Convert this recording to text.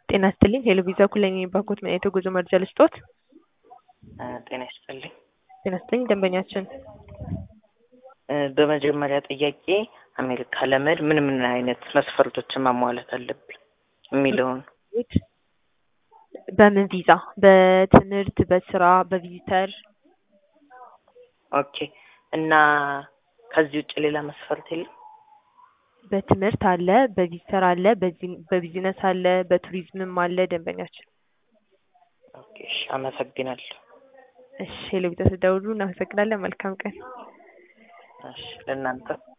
ጤና ይስጥልኝ ሄሎ ቪዛ ኩለኝ ባንኮት ምን አይነት የጉዞ መረጃ ልስጦት? ጤና ይስጥልኝ። ጤና ይስጥልኝ ደንበኛችን በመጀመሪያ ጥያቄ አሜሪካ ለመሄድ ምን ምን አይነት መስፈርቶችን ማሟላት አለብኝ የሚለውን በምን ቪዛ? በትምህርት፣ በስራ፣ በቪዚተር? ኦኬ። እና ከዚህ ውጭ ሌላ መስፈርት የለም? በትምህርት አለ፣ በቪዚተር አለ፣ በዚ- በቢዝነስ አለ፣ በቱሪዝምም አለ ደንበኛችን። ኦኬ፣ እሺ፣ አመሰግናለሁ። እሺ ሄሎ ቪዛ ተደውሉ። እናመሰግናለን። መልካም ቀን። እሺ፣ ለእናንተ